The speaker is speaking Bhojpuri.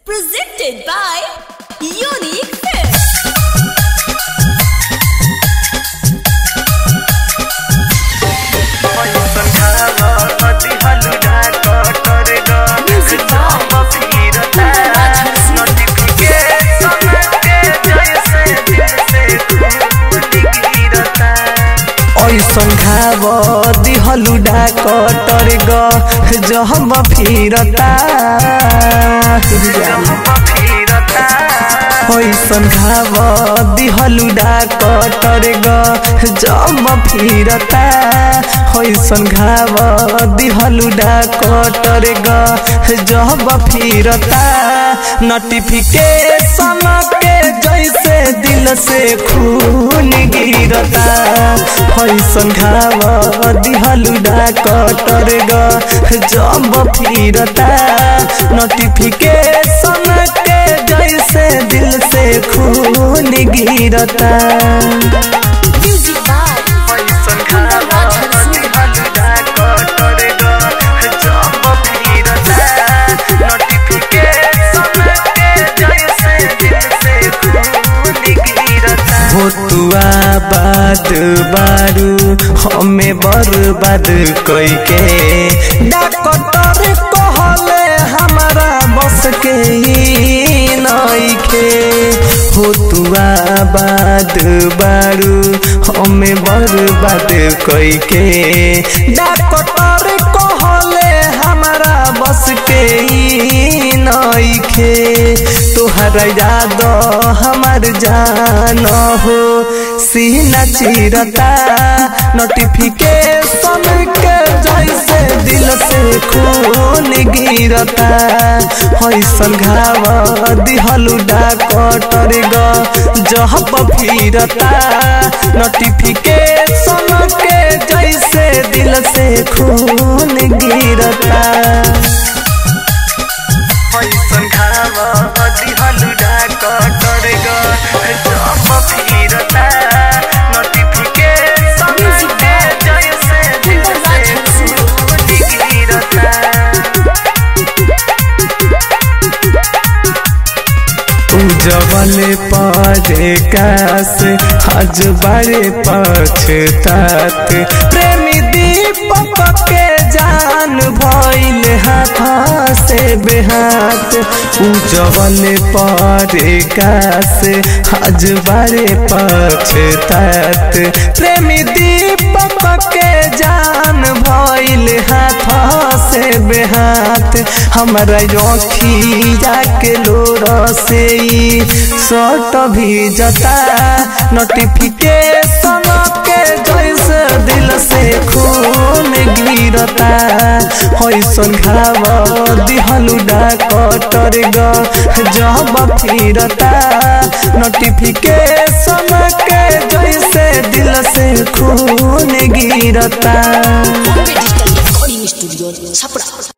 Presented by Unique Fit. ऐसन घाव दिहलु डाकटर ग जहम फिरता ऐसन घाव दिहलु डाकटर ग जम फिरता ऐसन घाव दिहलु डाकटर ग जब फिरता नोटिफिकेशन के जैसे दिल से खून गिरता ऐसन घाव दिहलु डाकटर ग जब फिरता नोटिफिकेशन के जैसे दिल से खून गिरता Music by भोतुआ बाद बारू हमें बर्बाद कैके डॉक्टर कहले हमारा बस के ही नइखे भोतुआ बाद बारू हमें बर्बाद कैके डॉक्टर कहले हमारा बस के ही नइखे तोहरा याद हमार जान हो सीना चिरता नोटिफिकेशन के जैसे दिल से खून गिरता ऐसन घाव दिहलु डाकटर ग जहब फिरता नोटिफिकेशन के जैसे दिल से खून गिरता ऐसन घाव दिहलु डाकटर ग जब फिरता नोटिफिकेशन के जैसे दिल से खून गिरता उजवल पारे कास आज बारे पछतात प्रेमी दीपक के जान भइल हाथ से बेहात उजवल पारे कास आज बारे पछतात प्रेमी दीपक के जान भइल हाथ से बेहात हमरा अखिया के लोर से शर्ट भी जता नोटिफिकेशन के जैसे दिल से खून गिरता ऐसन घाव दिहलु डाकटर ग जब फिरता नोटिफिकेशन के जैसे दिल से खून गिरता Bombay Digital Recording Studio, Chapra.